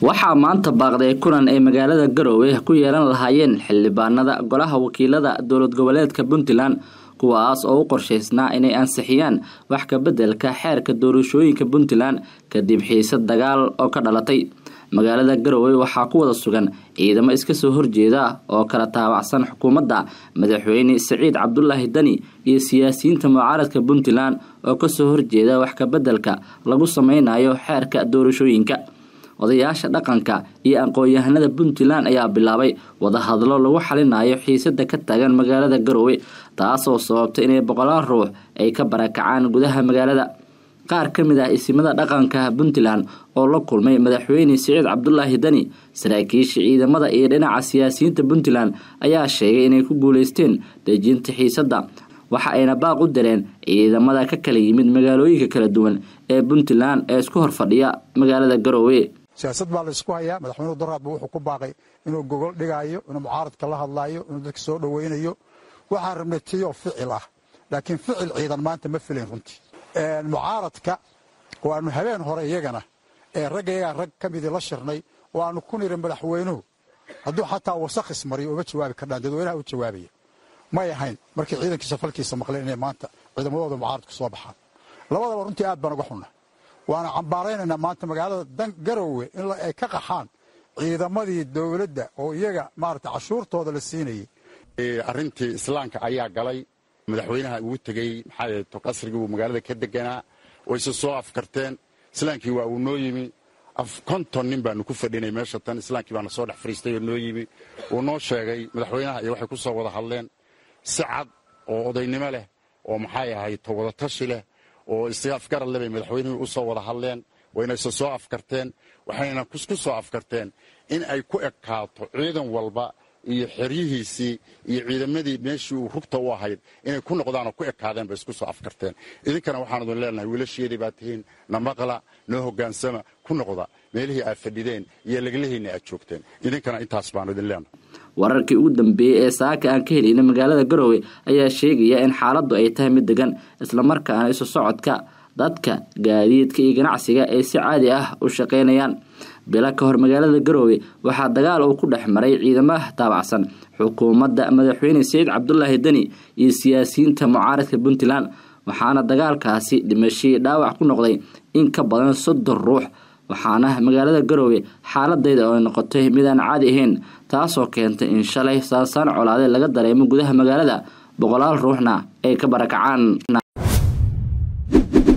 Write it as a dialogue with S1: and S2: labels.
S1: waxaa maanta baaqday kulan ay magaalada garowe ku yeelan lahaayeen xildhibaanada golaha wakiilada dowlad goboleedka puntland kuwaas oo u qorshaysnaa inay ansixiyaan wax ka beddelka xeerka doorashooyinka puntland kadib xiisad dagaal oo ka dhalatay magaalada garowe waxaa ku wada sugan ciidamo iska soo horjeeda oo kala taabacsan xukuumadda madaxweyne siciid cabdulaahi dani iyo siyaasiyiinta mucaaradka puntland oo kasoo horjeeda wax ka beddelka lagu sameynayo xeerka doorashooyinka odayaasha dhaqanka iyo aqoon-yahanada puntland ayaa bilaabay wadahadlo lagu xalinayo xiisada ka taagan magaalada garowe taasoo sababtay inay boqolaal ruux ay ka barakacaan gudaha magaalada qaar ka mid ah isimada dhaqanka puntland oo la kulmay madaxweyne siciid cabdulaahi dani saraakiisha ciidamada iyo dhinaca siyaasiyiinta puntland ayaa sheegay inay ku guuleysteen dejinta xiisadda waxa ayna baaq u direen ciidamada ka kala yimid magaalooyinka kala duwan ee puntland ee isku horfadhiya magaalada garowe
S2: siyaasad baa la isku hayaa madaxweynuhu daraadba wuxuu ku baaqay inuu gogol dhigaayo inuu mucaaradka la hadlaayo inuu dadka soo dhoweynayo waxaan rabnay tiyoo ficil ah laakiin ficil ciidan maanta ma filayn runtii mucaaradka waanu habeen hore iyagana ee raggayagaa rag ka midii la shirnay oo aanu ku niri madaxweynuhu hadduu xataa wasakh ismariyo uma jawaabi kardhaan dadweynaha u jawaabaya may ahayn markii ciidankiisa falkiisa maqleen inay maanta ciidamadooda mucaaradku soo baxaan labadaba runtii aad baan uga xunna waana cambaaraynaynaa maanta magaalada garowe in ay ka qaxaan ciidamadii dowladda oo iyaga maarata cashuurtooda la siinayay
S3: arrintii islaamka ayaa galay madaxweynaha ugu tegey maxaa qasrigii uu magaalada ka deganaa wayse soo afkarteen islaamkii waa uu noo yimi konton nin baanu ku fadhinay meesha tan islaamkii baana soo dhex fariistay oo noo yimi wuu noo sheegay madaxweynaha iyo waxay ku soo wada hadleen si cad oo odaynimo leh oo maxay ahayd wadatashi leh oo isafgarad le bay madaxweynihii u soo wada hadleen waynayse soo afkarteen waxayna ku soo afkarteen in ay ku ekaato ciidan walba iyo xeryihiisii iyo ciidamadii meeshii uu rugta u ahayd inay ku noqdaanoo ku ekaadeen bay isku soo afkarteen idinkana waxaan idin leenahay wiilasheedii baa tihiin na maqla noo hoggaansama ku noqda meelihii aad fadhideen iyo leglahiinna aad joogteen idinkana intaas baanu idin leenahay
S1: wararkii ugu dambeeyey ee saaka aan ka helayna magaalada garowe ayaa sheegaya in xaaladdu ay tahay mid degan islamarkaana isu socodka dadka gaadiidka iyo ganacsiga ay si caadi ah u shaqaynayaan bilo ka hor magaalada garowe waxaa dagaal uu ku dhex maray ciidamaha taabacsan xukuumadda madaxweyne siciid cabdulaahi deni iyo siyaasiyiinta mucaaradka puntland waxaana dagaalkaasi dhimashii dhaawac ku noqday in ka badan soddon ruux waxaana magaalada garowe xaaladayda oo noqotay midaan caadi ahayn taasoo keentay in shalay saansaan colaade laga dareemo gudaha magaalada boqolaal ruuxna ay ka barakacaan